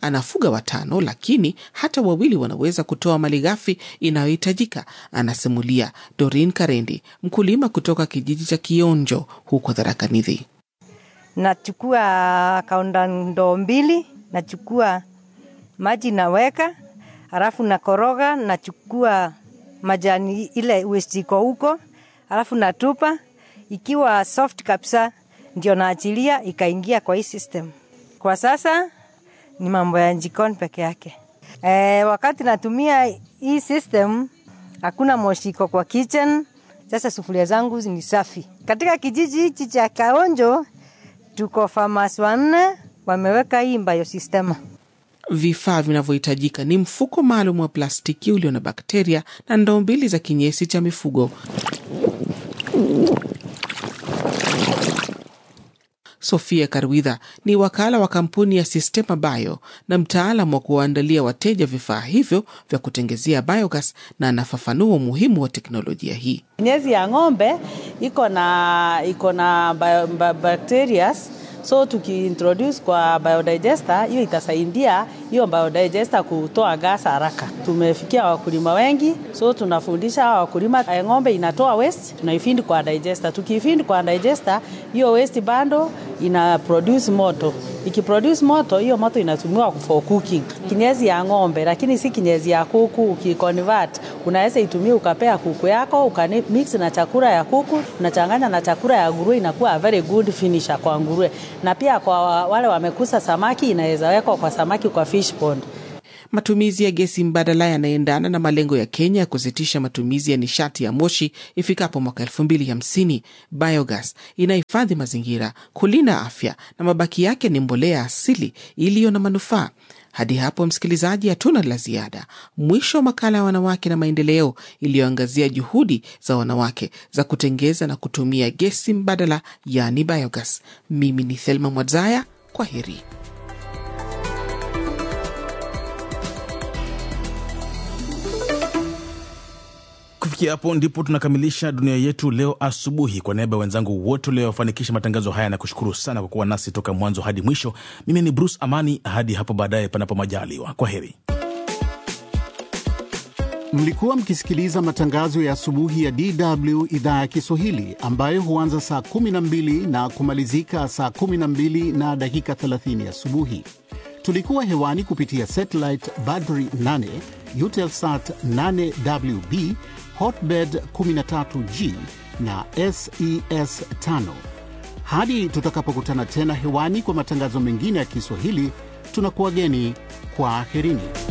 anafuga watano, lakini hata wawili wanaweza kutoa malighafi inayohitajika, anasimulia Dorin Karendi, mkulima kutoka kijiji cha Kionjo huko Tharaka Nithi. Nachukua kaunda ndoo mbili, nachukua maji naweka, halafu nakoroga, nachukua majani ile waste iko huko, halafu natupa. Ikiwa soft kabisa, ndio naachilia ikaingia kwa hii system. Kwa sasa ni mambo ya jikoni peke yake. E, wakati natumia hii system hakuna moshi iko kwa kitchen. Sasa sufuria zangu ni safi. Katika kijiji hichi cha Kaonjo tuko farmers wanne wameweka hii biosystema. Vifaa vinavyohitajika ni mfuko maalum wa plastiki ulio na bakteria na ndoo mbili za kinyesi cha mifugo. Sofia Karwidha ni wakala wa kampuni ya Sistema Bio na mtaalam wa kuwaandalia wateja vifaa hivyo vya kutengezea biogas, na anafafanua umuhimu wa teknolojia hii. Kinyesi ya ng'ombe iko na iko na bio, bio, bacteria so tukiintroduce kwa biodigester hiyo itasaidia hiyo biodigester kutoa gas haraka. Tumefikia wakulima wengi, so tunafundisha hawa wakulima, ng'ombe inatoa waste, tunaifindi kwa digester. Tukiifindi kwa digester, hiyo waste bando ina produce moto. Ikiproduce moto, hiyo moto inatumiwa for cooking. Kinyezi ya ng'ombe, lakini si kinyezi ya kuku. Ukiconvert, unaweza itumia ukapea kuku yako, ukamix na chakula ya kuku, unachanganya na chakula ya nguruwe, inakuwa a very good finisher kwa nguruwe. Na pia kwa wale wamekusa samaki, inaweza wekwa kwa samaki kwa fish pond. Matumizi ya gesi mbadala yanaendana na malengo ya Kenya ya kusitisha matumizi ya nishati ya moshi ifikapo mwaka elfu mbili hamsini. Biogas inahifadhi mazingira, kulinda afya na mabaki yake ni mbolea asili iliyo na manufaa. Hadi hapo, msikilizaji, hatuna la ziada. Mwisho wa makala ya wanawake na maendeleo iliyoangazia juhudi za wanawake za kutengeza na kutumia gesi mbadala, yaani biogas. Mimi ni Thelma Mwadzaya, kwa heri. Kufikia hapo ndipo tunakamilisha dunia yetu leo asubuhi. Kwa niaba ya wenzangu wote waliofanikisha matangazo haya na kushukuru sana kwa kuwa nasi toka mwanzo hadi mwisho. Mimi ni Bruce Amani, hadi hapo baadaye, panapo majaliwa. Kwa heri. Mlikuwa mkisikiliza matangazo ya asubuhi ya DW idhaa ya Kiswahili ambayo huanza saa 12 na kumalizika saa 12 na dakika 30 asubuhi. Tulikuwa hewani kupitia satellite Badri 8, Eutelsat 8WB, Hotbird 13G na SES 5. Hadi tutakapokutana tena hewani kwa matangazo mengine ya Kiswahili, tunakuwageni kwa aherini.